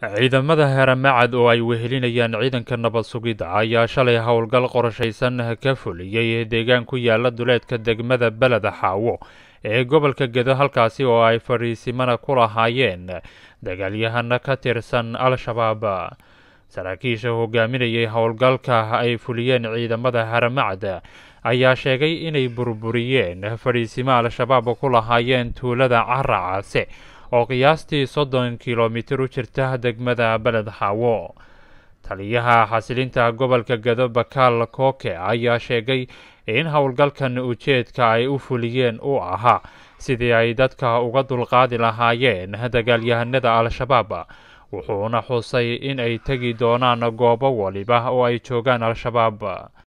ciidamada haramacad oo ay wehelinayaan ciidanka nabad sugidda ayaa shalay howlgal qorshaysan ka fuliyey deegaan ku yaala duleedka degmada beled xaawo ee gobolka gedo halkaasi oo ay fadhiisimana ku lahaayeen dagaalyahana ka tirsan al-shabaab saraakiisha hogaaminayay howlgalka ay fuliyeen ciidamada haramacad ayaa sheegay inay burburiyeen fadhiisimo al-shabaab ku lahaayeen tuulada caracaase oo qiyaastii soddon kilomitir u jirta degmada beled xaawo taliyaha xasilinta gobolka gedo bakaal kooke ayaa sheegay in howlgalkan ujeedka ay u fuliyeen uu ahaa sidii ay dadka uga dulqaadi lahaayeen dagaalyahanada al-shabaab wuxuuna xusay in ay tegi doonaan goobo waliba oo ay joogaan al-shabaab